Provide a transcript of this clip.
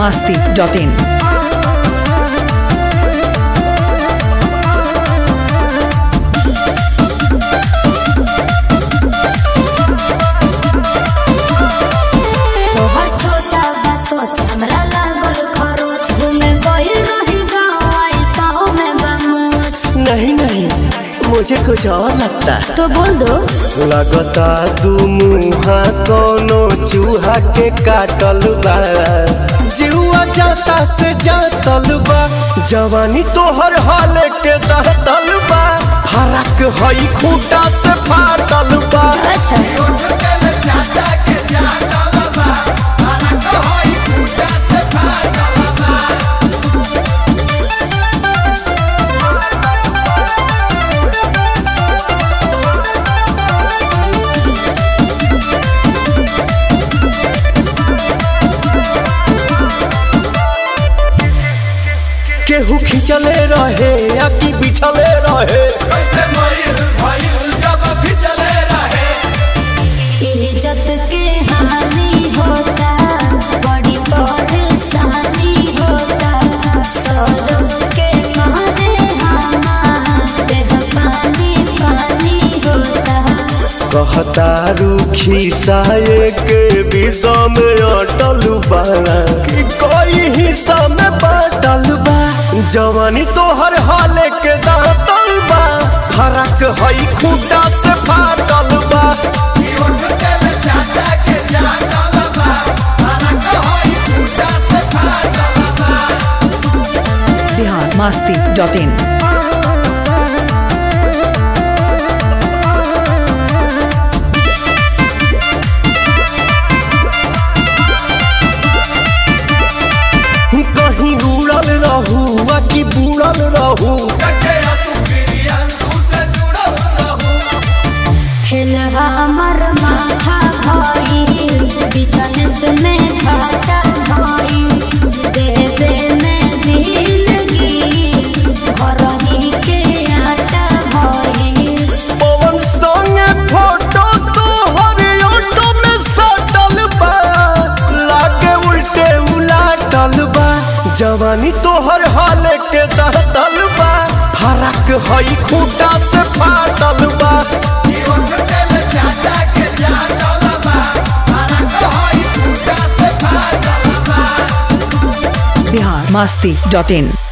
masti.in. तोहर छोटा बा सोच हमरा लागल खरोच घूमे गइल रही गाँव आई पाँव में बमोच नहीं नहीं मुझे कुछ और लगता है तो बोल दो लगता दू मुहा कोनो चूहा के काटल बा जीवा जाता से जातल बा जवानी तोहर हाल के दहतल बा फरक हई खूटा से फाटल बा अच्छा केहू खिंचले रहे या कि बिछले रहे इज्जत के हानि होता बड़ी परेशानी होता सौरव के मारे हमारे पानी पानी होता कहता रूखी साये के विषा में अटल बा कि कोई हिस्सा में बाटल बा जवानी तोहर हाल के दातल बा फरक हई खूटा से फाटल बा Bihar masti.in. कहीं उड़ल रहू आ कि बुड़ल रहू हिल हमर माथा भाई बिजनेस में घाटा भाई देवे में दिलगी घर ही के आटा भाई पवन संगे फोटो तोहर ऑटो में सटल बा लागे उल्टे उलाटल बा जवानी तोहर हाल के दहतल बा फरक हई खूटा से फाटल बा Bihar masti.in.